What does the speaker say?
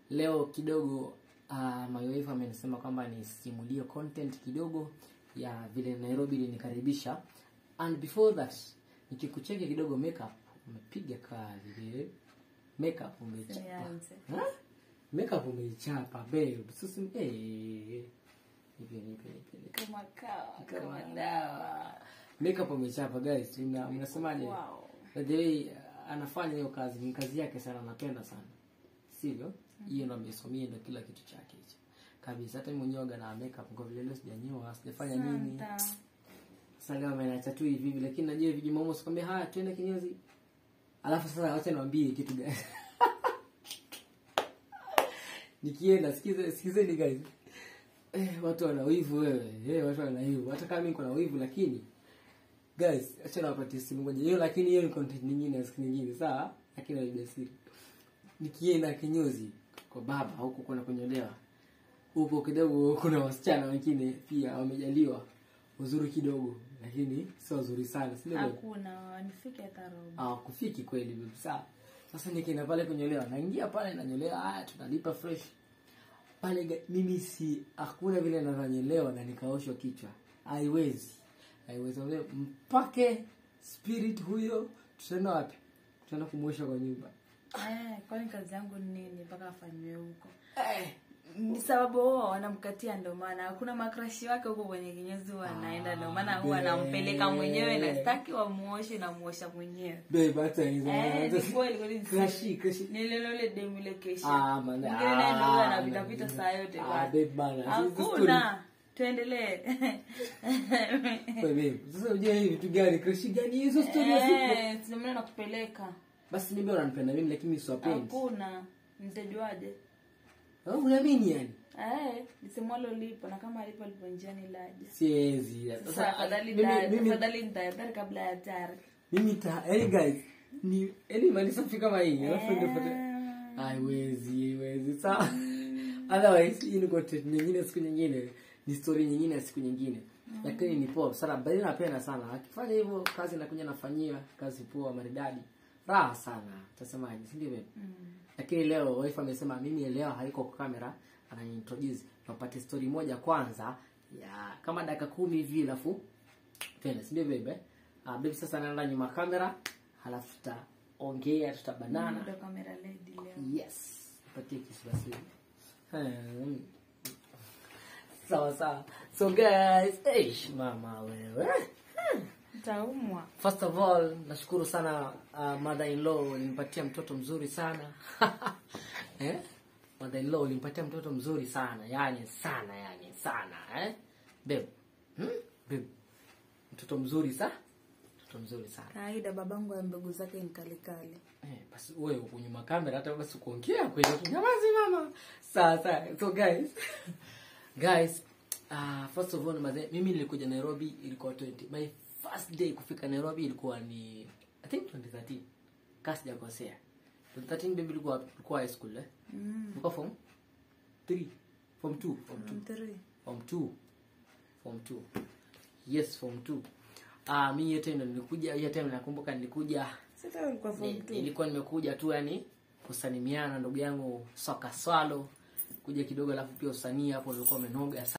leo kidogo uh, my wife amenisema kwamba nisimulie content kidogo ya vile Nairobi ilinikaribisha and before that nikikucheki kidogo makeup umepiga kazi vile makeup umechapa Nianze. Ha? makeup umeichapa babe sasa eh nipe nipe nipe nipe Kama kawa, kama kama dawa makeup umechapa guys mna- mnasemaje Wow. by the way uh, anafanya hiyo kazi ni kazi yake sana anapenda sana sivyo hiyo ndo amesomia ndo kila kitu chake hicho kabisa hata mimi mwenyewe waga na makeup kwa vile leo sijanyoa sijafanya nini Santa. sasa leo amenacha tu hivi hivi lakini najua hivi Jumamosi kwambia haya twende kinyozi alafu sasa wacha niwaambie kitu gani nikienda sikize sikizeni guys eh, watu wana wivu wewe eh, watu wana wivu hata kama mimi niko na wivu lakini guys acha nawapatie simu moja hiyo lakini hiyo ni content nyingine siku nyingine sawa lakini haija siri nikienda kinyozi kwa baba huko kuna kunyolewa huko kidogo kuna wasichana wengine pia wamejaliwa uzuri kidogo lakini sio uzuri sana si ndio babe? Hakuna nifike hata robo. hawakufiki kweli babe, sawa sasa nikienda pale kunyolewa naingia pale nanyolewa haya tunalipa fresh pale ga- mimi si hakuna vile nananyolewa na nikaoshwa kichwa haiwezi haiwezi Wazee, mpake spirit huyo tutaenda wapi tutaenda kumwosha kwa nyumba Eh, kwani kazi yangu ni nini mpaka afanywe huko? eh. Ni sababu wao wanamkatia ndio maana hakuna makrashi wake huko kwenye kinyozi huwa anaenda ndio maana huwa be. anampeleka mwenyewe na staki wamuoshe na muosha mwenyewe. babe hata hizo Eh, ni kweli kweli. ni Crush, siri. crush. Ni ile ile demu ile kesha. Ah, man, Mwingine naye ndio huwa ah, anapita man. pita saa yote Ah, bwana. babe bana, hizi story- Hakuna. Tuendelee. Wewe, sasa unajua hii vitu gani crush gani hizo story ya siku Eh, ndio maana nakupeleka. basi mimi unanipenda mimi lakini mimi siwapendi Hakuna. Nitajuaje? oh, unaamini yani Eh, lisemwalo lipo na kama alipo lipo njiani laje. siwezi Sasa afadhali mimi ta- mimi afadhali nitahadhari kabla ya hatari. mimi ta yani guys ni yani mali safi kama hii alafu ndio pata Eh, haiwezi haiwezi sawa otherwise hii ni content nyingine siku nyingine ni story nyingine ya siku nyingine lakini ni poa sana bali napenda sana akifanya hivyo kazi nakuja nafanyia kazi poa maridadi raha sana utasemaje si ndio babe mm. lakini leo wife amesema mimi leo haiko kwa kamera ananiintroduce napate story moja kwanza ya kama dakika kumi hivi alafu twende si ndio babe uh, babe sasa naenda nyuma kamera halafu tutaongea tutabanana Ndio kamera lady leo. yes patie kisu basi Hmm. sawa sawa so guys eish mama wewe Utaumwa. first of all nashukuru sana uh, mother in law ulinipatia mtoto mzuri sana eh? mother in law ulinipatia mtoto mzuri sana yani sana yani sana eh? babe hmm? babe mtoto mzuri sa mtoto mzuri sana Kawaida babangu ya mbegu zake ni kali kali. Eh, basi wewe uko nyuma kamera hata basi kuongea kwenye nyamazi mama sawa sawa so guys guys uh, first of all maze, mimi nilikuja nairobi ilikuwa 20 my first day kufika nairobi ilikuwa ni i think 2013 kasi sijakosea 2013 baby ilikuwa ilikuwa high school eh Mm. ilikuwa form 3 form 2 form 2 Mm, three. form 2 form 2 yes form 2 ah mimi hiyo time ndo nilikuja hiyo time nakumbuka nilikuja Sasa ulikuwa form Ni- two. nilikuwa nimekuja tu yani kusalimiana ndugu yangu soka swalo kuja kidogo alafu pia usanii hapo nilikuwa umenoga sana